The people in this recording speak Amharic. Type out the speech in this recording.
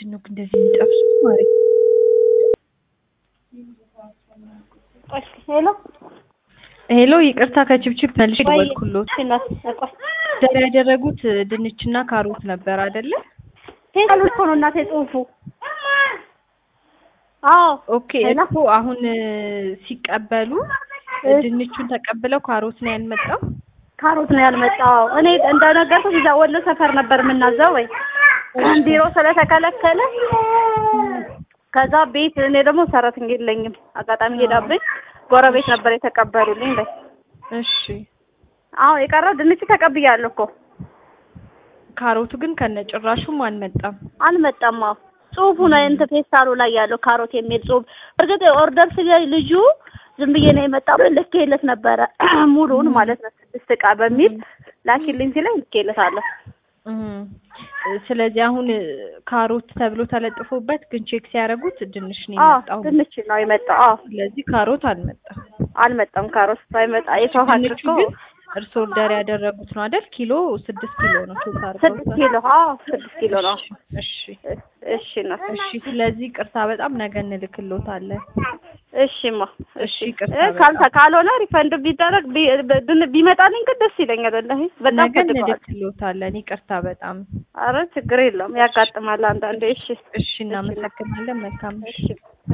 ለምንድን ነው እንደዚህ የሚጠብሱት? ማሪ ሄሎ ሄሎ፣ ይቅርታ ከችብችብ መልሼ ደወልኩሎት። እናት ቆይ ዛሬ ያደረጉት ድንችና ካሮት ነበር አይደለ? ሄሎ እኮ ነው እናቴ ጽሁፉ። አዎ ኦኬ ሄሎ። እኮ አሁን ሲቀበሉ ድንቹን ተቀብለው ካሮት ነው ያልመጣው። ካሮት ነው ያልመጣው። እኔ እንደነገርኩሽ እዛ ወሎ ሰፈር ነበር የምናዘው ወይ ቢሮ ስለተከለከለ ከዛ ቤት እኔ ደግሞ ሰራተኛ የለኝም። አጋጣሚ ሄዳብኝ ጎረቤት ነበር የተቀበሉልኝ። ላይ እሺ፣ አዎ የቀረው ድንች ተቀብያለሁ እኮ ካሮቱ ግን ከነጭራሹም አልመጣም። አልመጣም። አዎ ጽሁፉ ነው እንትን ፌስታሉ ላይ ያለው ካሮት የሚል ጽሁፍ። እርግጥ ኦርደር ስለ ልጁ ዝም ብዬ ነው የመጣው ልኬለት ነበረ ሙሉውን ማለት ነው ስድስት እቃ በሚል ላኪልኝ ሲለኝ ልኬለታለሁ። እም፣ ስለዚህ አሁን ካሮት ተብሎ ተለጥፎበት ግን ቼክ ሲያደርጉት ድንች ነው አዎ የመጣው። ድንች ነው የመጣው። አዎ ስለዚህ ካሮት አልመጣም። አልመጣም። ካሮት ሳይመጣ የሰው ሀቅ ድንቹ እኮ ግን እርስዎ ኦርደር ያደረጉት ነው አይደል? ኪሎ ስድስት ኪሎ ነው ቼክ ስድስት አድርገውታል። ኪሎ አዎ ስድስት ኪሎ ነው። እሺ እሺ ነው እሺ። ስለዚህ ቅርታ በጣም ነገ እንልክሎታለን። እሺማ እሺ ቅርታ እ ካልተ ካልሆነ ሪፈንድ ቢደረግ ቢ- ብ- ቢመጣልኝ ግን ደስ ይለኛል። ወላሂ በጣም ነገ ፈልገዋል። እንልክሎታለን። ይቅርታ በጣም አረ ችግር የለውም ያጋጥማል አንዳንዴ። እሺ እሺ። እናመሰግናለን። መልካም እሺ